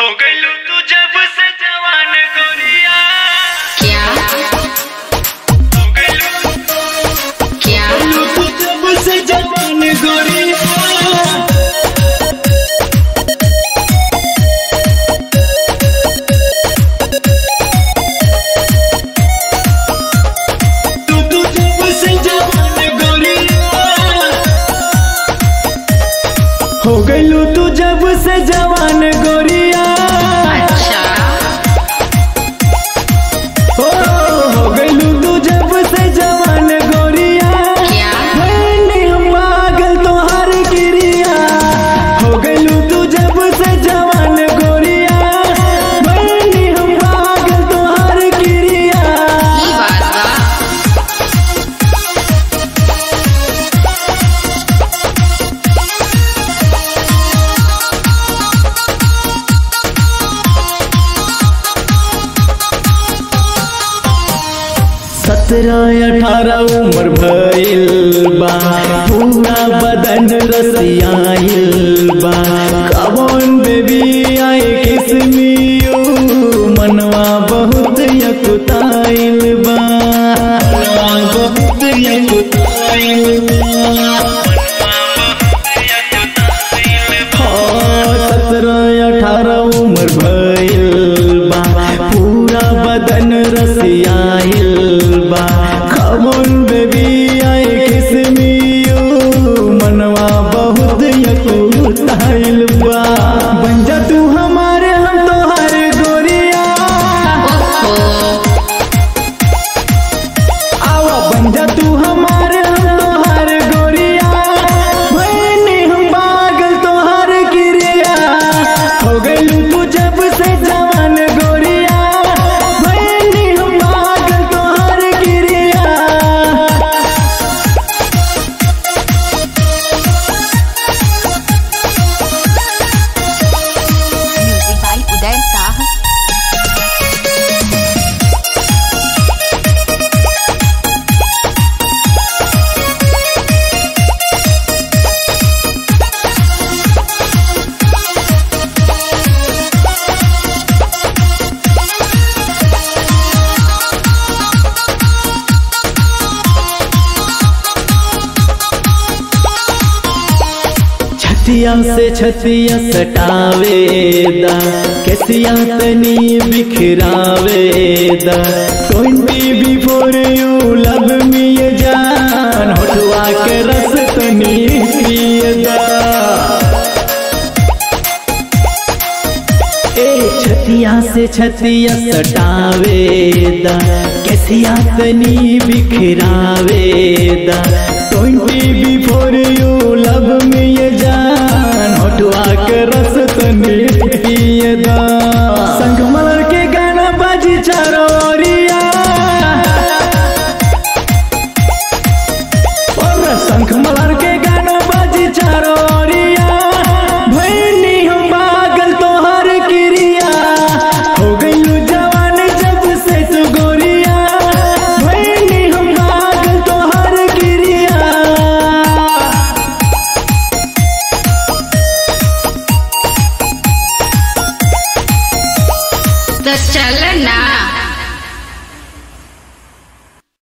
हो गइलू तू जब से जवान गोरिया क्या हो गइलू क्या तू जब से जवान गोरिया तू तू जब से जवान गोरिया हो गइलू तू जब से जवान गोरिया अच्छा हो हो गइलू तू जब से जवान गोरिया क्या मैंने हम पागल तोहार गिरिया हो गइलू तू जब से जवान गोरिया मैंने हम पागल तोहार गिरिया ई बात बा सत्रह अठारह उम्र भइल बा पूरा बदन रसियाइल बा कवन बेबी आए किसमियो मनवा बहुत यकुताइल बा मनवा बहुत यकुताइल बा सत्रह अठारह उम्र भइल बा पूरा बदन रसियाइल बा खमोन बेबी आए किसमियो मनवा बहुत यकुताइल बा बन जा तू हमारे हम तोहार गोरिया ओहो आवा बन जा तू हमारे हम तोहार गोरिया भैनी हम पागल तोहार गिरिया हो गइलू तू जब से जवान गोरिया भैनी हम पागल तोहार गिरिया म्यूजिक बाय उदय साह छतिया से छतिया सटावेदा कैसिया तनी बिखरावेदा twenty before you love me ये जान होठवा के रस तनी पियदा ए छतिया से छतिया सटावेदा कैसिया तनी बिखरावेदा ट्वेंटी बिफोर